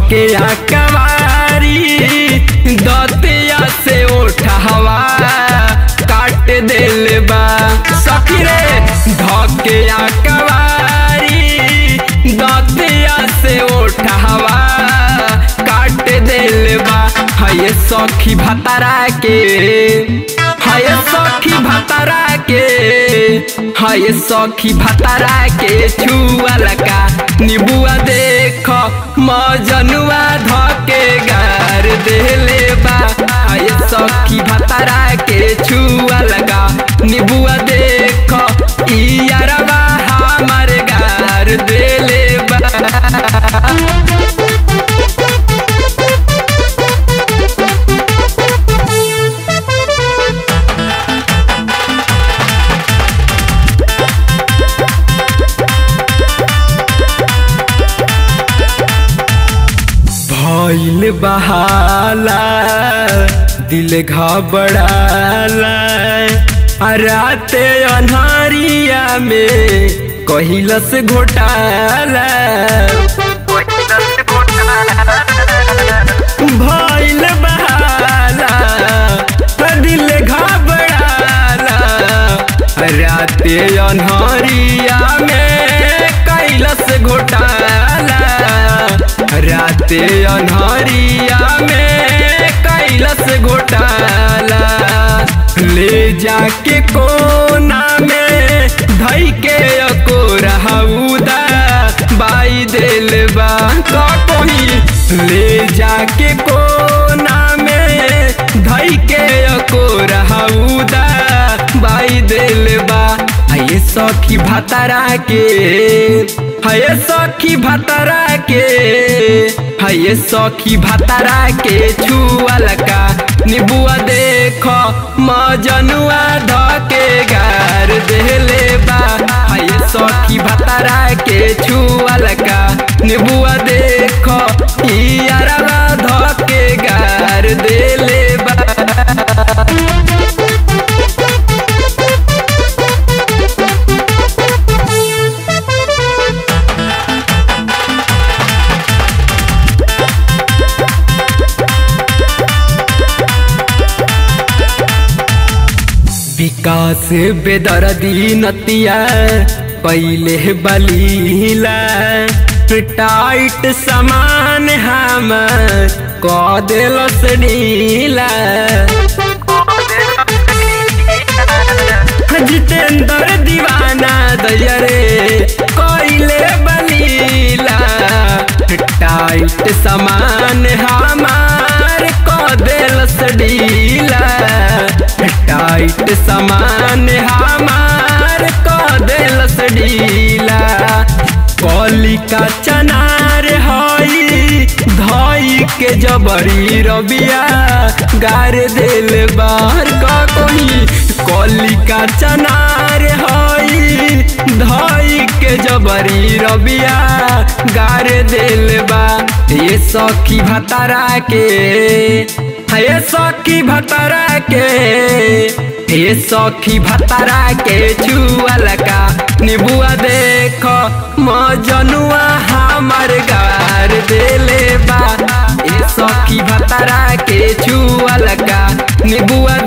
धके कवारी दतिया से उठा हवा काट दिल बा सखी रे धके कवारी दतिया से उठा हवा काट दिल बा हाय सखी भतरा के हाय सखी भतरा के हाय सखी भतरा के छुअल का निबुआ देख मजनुआ धके गार देले बा हाय सखी भतरा के छुअल का निबुआ देख इयारवा हमर गार देले बा भइल बहाला दिल घबड़ाला आ राते अन्हारिया में कहिलस घोटाला भइल बहाला दिल घबड़ाला राते अन्हारिया में कैलस घोटाला राते अन्हरिया में कैलस घोटाला ले जाके कोना में धई के अको रहूदा बाई दिल बा का कोही ले जाके कोना में धई के अको रहूदा बाई दिल बा ये सखी भतरा के हये सखी भतरा के हये सखी भतरा के छुअल का निबुआ देख मजनुआ धके गार देले बा हये सखी भतरा के छुअल का निबुआ देख इयारवा धके गार देले बा विकास बेदर्दी नतिया पहले बलीला टाइट समान हम क दिलस नीला जितेंद्र दीवाना दयरे कोइले बलीला टाइट समान हमार क दिलस ढीला टाइट समान हमार क दिलस ढीला कलिका चनार हई धई के जबरी रबिया गार दिल बार का कोही कलिका चनार हई धई के जबरी रबिया गार दिल बा ये सखी भतरा के ये सखी भतरा के ये सखी भतरा के छुअल का निबुआ देख मजनुआ हमर गार देले बा ये सखी भतरा के छुअल का निबुआ